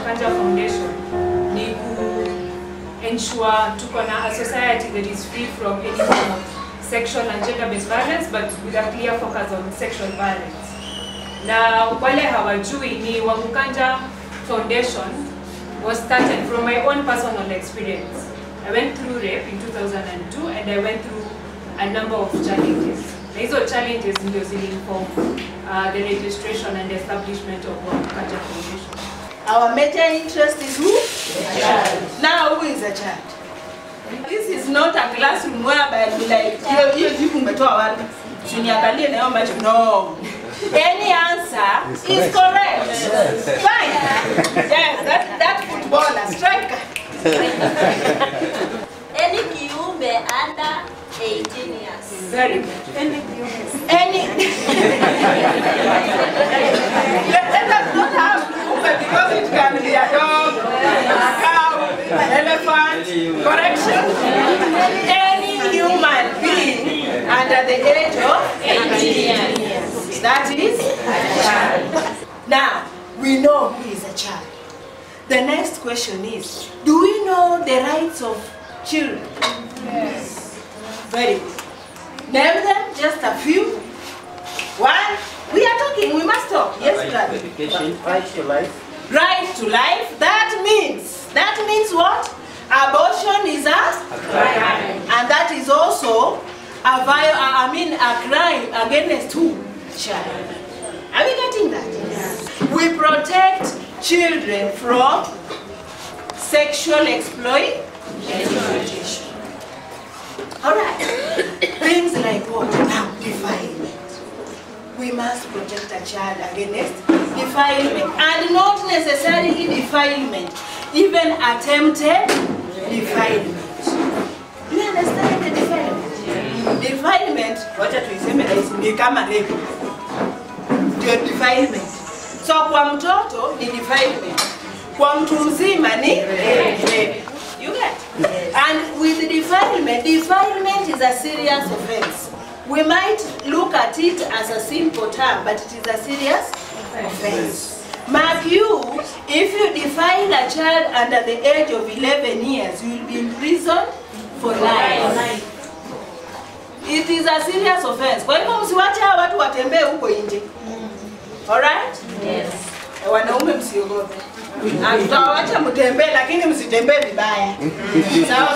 Kanja Foundation ni ku ensure tuko na a society that is free from any form of sexual and gender-based violence but with a clear focus on sexual violence. Na wale hawajui ni Wamukanja Foundation was started from my own personal experience. I went through rape in 2002 and I went through a number of challenges. Na hizo challenges ndio zilinform uh, the registration and establishment of Wamukanja Foundation. Our major interest is who? A child. Now who is a child? This is not a classroom whereby you like hiyo hiyo jibu umetoa wapi? Usiniangalie na hiyo macho. No. Any answer is correct. Fine. Yes, that that footballer striker. Any kiumbe under 18 years. Very good. Any let, let us not have kiumbe because it can be a dog, a cow, an elephant, correction. Any human being under the age of 18 years. That is a child. Now, we know who is a child. The next question is, do we know the rights of children? Yes. Very good. Name them, just a few. One, we are talking, we must talk. Yes, brother. Education, right to life. Right to life, that means, that means what? Abortion is a crime. And that is also a viol, I mean a crime against who? Child. Are we getting that? Yes. We protect children from sexual exploitation. All right. Things like what? Now, defilement. We must protect a child against defilement. And not necessarily defilement, even attempted defilement. Do you understand the defilement? Defilement, wacha tuiseme rahisi, ni kama rape. Ndio defilement. So kwa mtoto ni defilement. Kwa mtu mzima ni rape. You get? And with defilement, defilement is a serious offense. We might look at it as a simple term, but it is a serious offense. Mark you, if you defile a child under the age of 11 years, you will be imprisoned for life. It is a serious offense. Kwa hivyo msiwache hawa watu watembee huko nje. Alright? Yes. Eh, Wanaume msiogope. Ah, Tutawacha mtembee lakini msitembee vibaya. Sawa?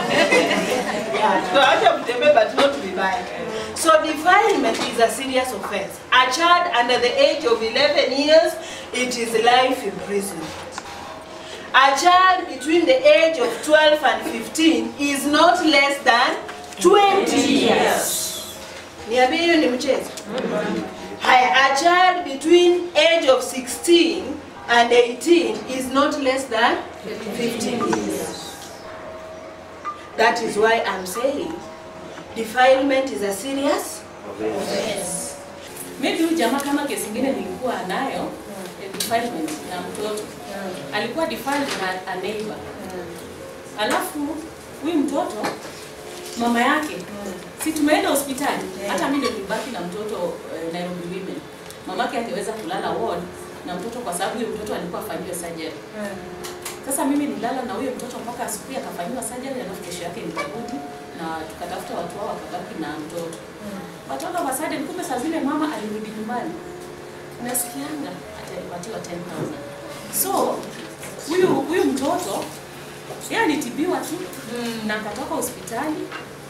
Yeah, Tutawacha mtembee but not vibaya. So defilement is a serious offense. A child under the age of 11 years, it is life imprisonment. A child between the age of 12 and 15 is not less than 20 years. Niambie hiyo ni mchezo? Haya, a child between age of 16 and 18 is not less than 15 years. That is why I'm saying defilement is a serious offense. Maybe huyu jamaa kama kesi ingine nilikuwa nayo eh, defilement na mtoto alikuwa defiled na a neighbor. Alafu huyu mtoto mama yake si tumeenda hospitali, hata mimi ndio nilibaki na mtoto eh, Nairobi Women. Mamake angeweza kulala ward na mtoto kwa sababu huyo mtoto alikuwa afanyiwe surgery. Sasa mimi nilala na huyo mtoto mpaka asubuhi akafanyiwa surgery, alafu kesho yake nikarudi na tukatafuta watu wao wakabaki na mtoto. But all of a sudden, kumbe saa zile mama alirudi nyumbani, nasikianga atalipatiwa 10,000. So huyu huyu mtoto yeye alitibiwa tu na akatoka hospitali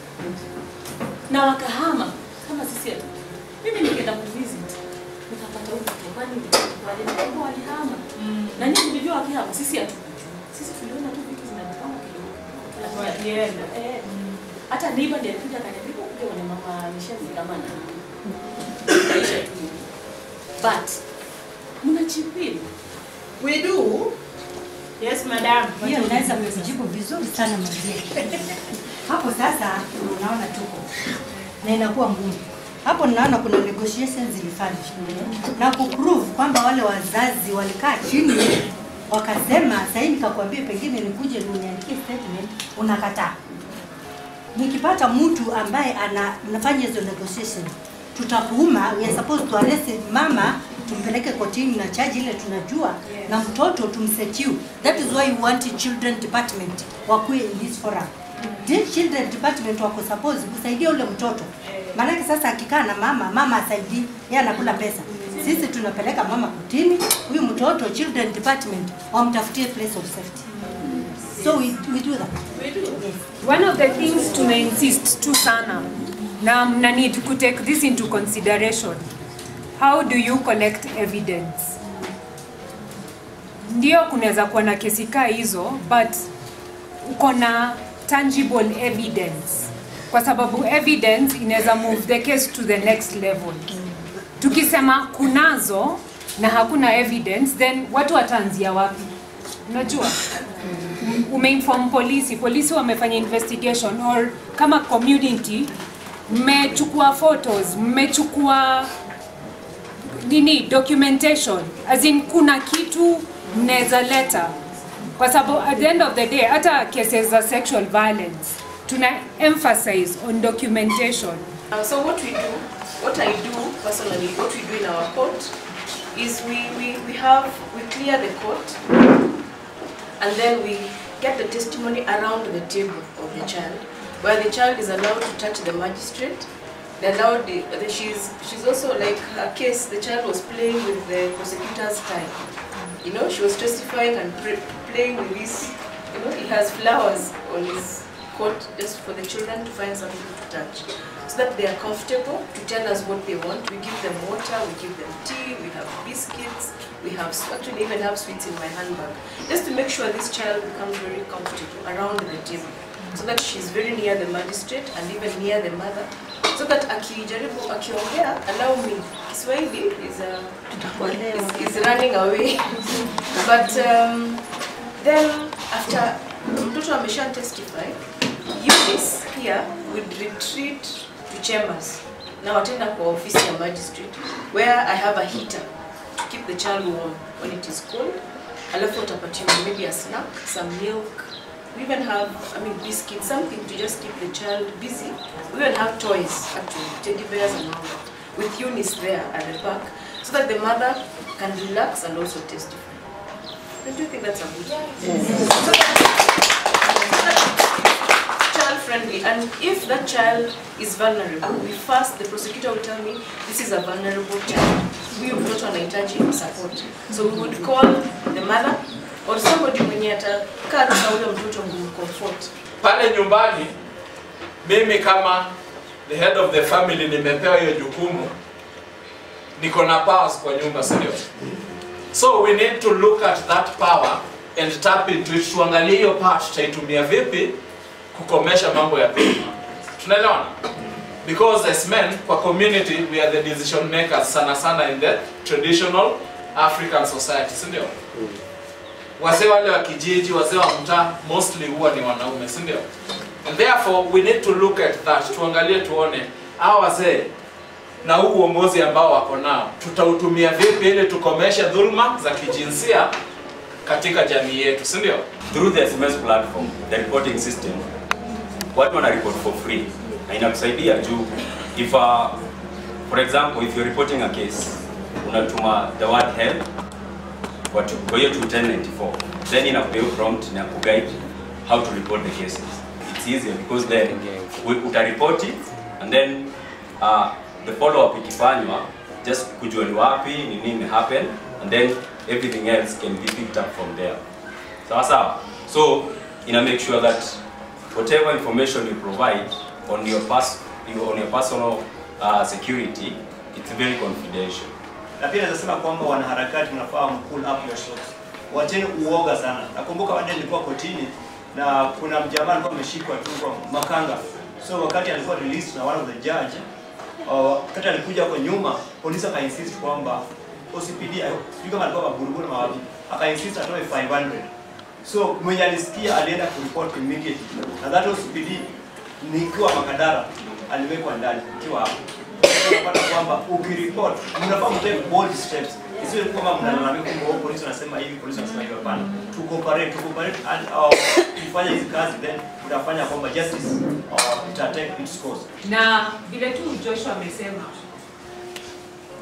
na wakahama kama sisi hatu. Mimi nikaenda kuvisit nikapata huyu mtoto, kwani walikuwa walihama na nyinyi mlijua wakihama, sisi hatukujua. Sisi tuliona tu vitu zinapangwa kidogo kidogo. Walienda. Eh, hata neighbor ndiye alikuja akaniambia kuja wana mama Michelle ni kama na maisha tu. But mnachipili We do. Yes, madam. Hiyo unaweza kujibu vizuri sana mzee. Hapo sasa unaona tuko na inakuwa ngumu. Hapo ninaona kuna negotiations zilifanywa na kuprove kwamba wale wazazi walikaa chini wakasema, sasa hivi nikakwambia pengine nikuje uniandikie statement, unakataa. Nikipata mtu ambaye ana mnafanya hizo negotiation tutakuuma, we are supposed to arrest mama tumpeleke kotini na charge ile tunajua Yes. na mtoto tumsecure. That is why we want children department wakuwe in this forum. This children department wako suppose kusaidia ule mtoto. Maanake sasa akikaa na mama, mama asaidii, yeye anakula pesa. Sisi tunapeleka mama kotini, huyu mtoto children department wamtafutie place of safety. So we, we do that. Yes. One of the things tume insist tu sana na mna need to take this into consideration. How do you collect evidence? Ndio kunaweza kuwa na kesi kaa hizo but uko na tangible evidence, kwa sababu evidence inaweza move the case to the next level. Tukisema kunazo na hakuna evidence, then watu wataanzia wapi? Unajua, umeinform polisi, polisi wamefanya investigation, or kama community mmechukua photos, mmechukua nini documentation, as in kuna kitu mnaweza leta, kwa sababu at the end of the day hata cases za sexual violence tuna emphasize on documentation. Uh, so what we do, what I do personally, what we do in our court is we, we, we have, we clear the court and then we get the testimony around the table of the child, where the child is allowed to touch the magistrate. They're allowed, the, the, she's, she's also like her case, the child was playing with the prosecutor's tie. You know, she was testifying and pre- playing with this, you know, he has flowers on his coat just for the children to find something to touch. So that they are comfortable to tell us what they want. We give them water, we give them tea, we have biscuits, we have, actually even have sweets in my handbag. Just to make sure this child becomes very comfortable around the table. So that she's very near the magistrate and even near the mother. So that akijaribu, akiongea, allow me, Kiswahili is, uh, is, is running away. but um, then after mtoto amesha testify, Eunice here would retreat to chambers na watenda kwa ofisi ya magistrate where I have a heater to keep the child warm when it is cold. Alafu utapatiwa maybe a snack, some milk. We even have, I mean, biscuits, something to just keep the child busy. We even have toys, actually, teddy bears and all that, with Eunice there at the back, so that the mother can relax and also testify. Don't you think that's a good child friendly and if that child is vulnerable we first the prosecutor will tell me this is a vulnerable child huyu mtoto anahitaji support so we would call the mother or somebody mwenye atakaa tu na ule mtoto kumcomfort pale nyumbani mimi kama the head of the family nimepewa hiyo jukumu niko na powers kwa nyumba si ndio so we need to look at that power and tap into it tuangalie hiyo part tutaitumia vipi kukomesha mambo ya dhuluma tunaelewana because as men kwa community we are the decision makers sana sana in the traditional african society si ndio wazee wale wa kijiji wazee wa mtaa mostly huwa ni wanaume si ndio and therefore we need to look at that tuangalie tuone hawa wazee na huu uongozi ambao wako nao tutautumia vipi ili tukomeshe dhulma za kijinsia katika jamii yetu si ndio through the SMS platform, the reporting system, watu wana report for free na inakusaidia juu if uh, for example if you're reporting a case unatuma the word help kwa tu- kwa hiyo to 1094 then inakupea prompt na kuguide how to report the cases it's easier because then we- utareport it and then uh, the follow up ikifanywa just kujua ni wapi ni nini happen and then everything else can be picked up from there sawa sawa so ina make sure that whatever information you provide on your pers on your personal uh, security it's very confidential na pia naweza sema kwamba wanaharakati mnafaa pull up your socks. Wacheni uoga sana. Nakumbuka wakati nilikuwa kotini na kuna mjamaa alikuwa ameshikwa tu kwa makanga. So wakati alikuwa released na one of the judge, uh, wakati alikuja kwa nyuma, polisi aka insist kwamba OCPD, sijui kama alikuwa maburuburu na wapi, aka insist atoe 500. So mwenye alisikia alienda kureport immediately. Na that OCPD nikiwa Makadara aliwekwa ndani nikiwa hapo unapata kwamba ukiripot mnafaa mtake bold steps isiwe kwamba mnalalamika kwamba oh, polisi wanasema hivi polisi wanasema hivi hapana to cooperate to cooperate and uh, kufanya hizi kazi then utafanya kwamba justice uh, ita take its course na vile tu Joshua amesema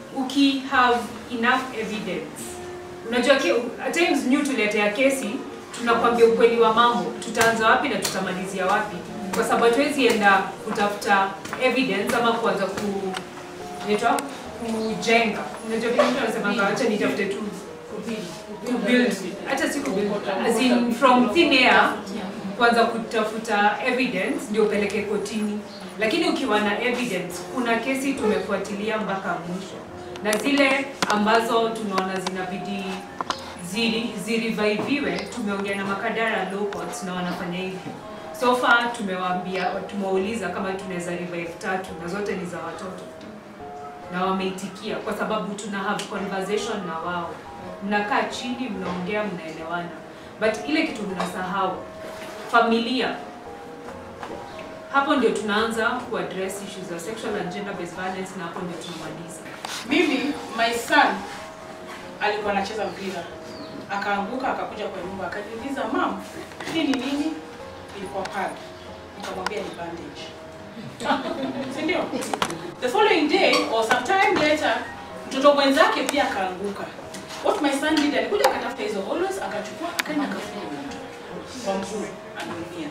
uki have enough evidence unajua ke, at times new tuletea kesi tunakwambia ukweli wa mambo tutaanza wapi na tutamalizia wapi kwa sababu hatuwezi enda kutafuta evidence ama kuanza ku inaitwa kujenga unajua vile mtu anasemanga acha nitafute tu kubuild hata si kubuild as in from thin air kwanza kutafuta evidence ndio upeleke kotini lakini ukiwa na evidence kuna kesi tumefuatilia mpaka mwisho na zile ambazo tunaona zinabidi ziri- zirevaiviwe tumeongea na makadara law courts na wanafanya hivyo so far tumewaambia tumewauliza kama tunaweza revive tatu na zote ni za watoto na wameitikia kwa sababu tuna have conversation na wao mnakaa chini mnaongea mnaelewana but ile kitu mnasahau familia hapo ndio tunaanza kuaddress issues za sexual and gender based violence na hapo ndio tunamaliza Mimi my son alikuwa anacheza mpira akaanguka, akakuja kwa nyumba, akaniuliza mam, hii ni nini? Ilikuwa pad. Nikamwambia ni bandage, si ndio? The following day or sometime later, mtoto mwenzake pia akaanguka. What my son did, alikuja akatafuta hizo always, akachukua akaenda akafunga mtu kwa mguu, ameumia.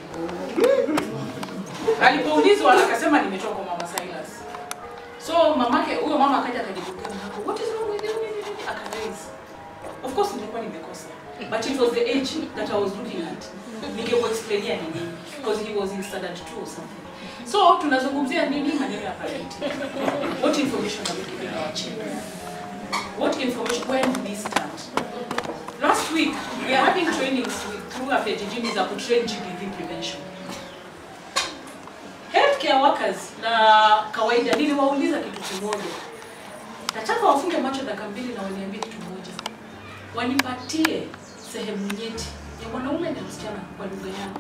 Alipoulizwa akasema nimetoka kwa mama Silas. So mamake huyo mama akaja akajikuta hapo. What is wrong with you? Nini, nini? Akaraise. Of course nilikuwa nimekosa. But it was the age that I was looking at. Ningemuexplainia ni nini because he was in standard 2 or something. So tunazungumzia nini maneno ya parenting. What information are we giving our children? What information when do we start? Last week we are having trainings with through Afejijini za kutrain GBV prevention. Healthcare workers na kawaida niliwauliza kitu kimoja. Nataka wafunge macho dakika mbili na waniambie kitu moja. Wanipatie sehemu nyeti ya mwanaume na msichana kwa lugha yao.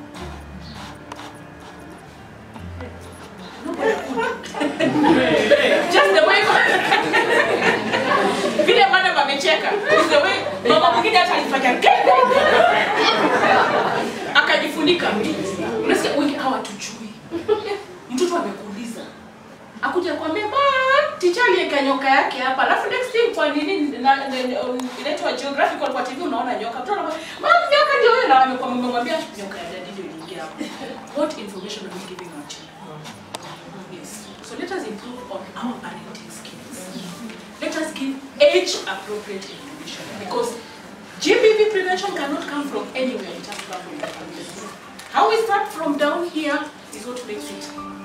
Nobody could. Just the way vile madam amecheka is the way mama mwingine hata alifanya akajifunika unasikia wengi hawatujui mtoto amekuuliza akuja kwambia ma ticha aliweka nyoka yake hapa alafu next thing kwa nini na- na- um, inaitwa geographical kwa TV unaona nyoka mtoto anakwambia ma nyoka ndio huyo na amekuwa mmemwambia nyoka ya dadi ndio iliingia hapo what information are we giving our children yes so let us improve on our parenting skills let us give age appropriate information because GBV prevention cannot come from anywhere it has to come from the family how we start from down here is what makes it